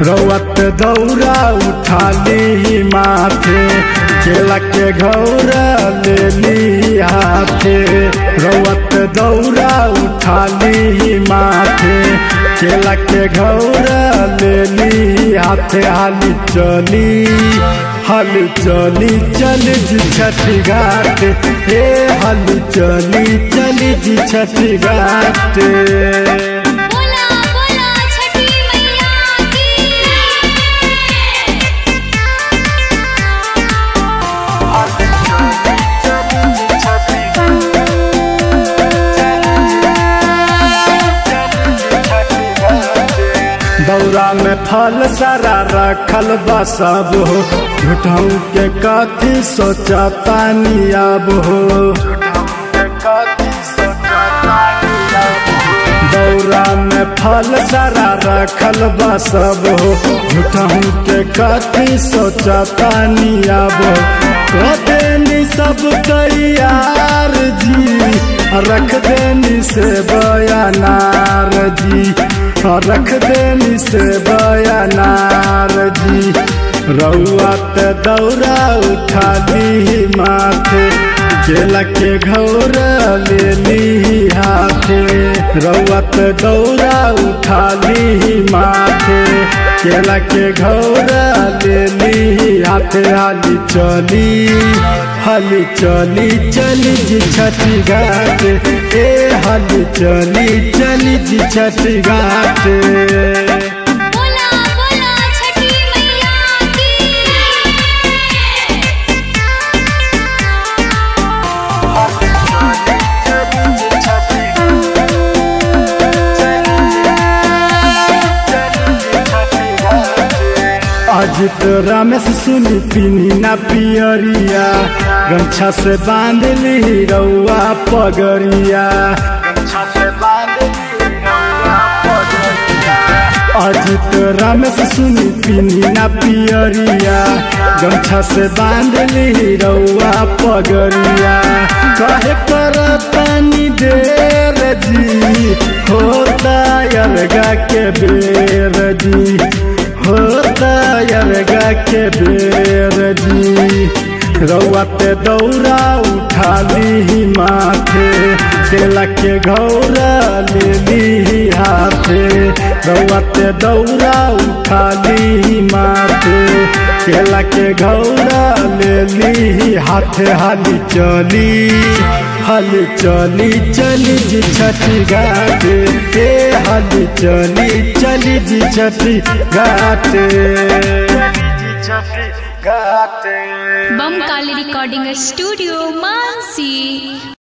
रौत दौरा उठा ली माथे केला के घौरा ले ली हाथे रौत दौरा उठा ली माथे केला के घौरा ले ली हाथे हाली चली हाली चली चली जी छठी घाट हे हाली चली चली जी छठी घाट बोला बोला छठी मैया की दौरा में फल सारा रखल बा सब हो झूठों के कथी सोचा तानी अब हो दौरा में फल सारा रखल बा सब हो झूठों के कथी सोचा तानी अब हो देनी सब तैयार जी रख देनी से बयानार जी रख देनी से बयानार जी रउआ त दौरा उठा ली माथे केला के घौर ले ली हाथे रउआ त दौरा उठा ली माथे केला के घौर ले ली हाथे हाली चली हाली चली चली जी छठी घाट ए हाली चली चली जी छठी घाट बोला बोला छठी मैया की आज तो रमेश सुनी पीनी ना पियरिया गमछा से बांध ली रउआ पगरिया आज तो रमेश सुनी पीनी ना पियरिया गमछा से बांध ली रउआ पगरिया कहे कर पानी देर जी होता यरगा के बेर जी होता यरगा के बेर जी रउआ पे दौरा उठा ली माथे केला के घौरा ले ली हाथे रउआ पे दौरा उठा ली माथे केला के घौरा ले ली हाथे हाली चली हाली चली चली जी छठी घाट ए हाली चली चली जी छठी घाट घाट बम काली रिकॉर्डिंग स्टूडियो मानसी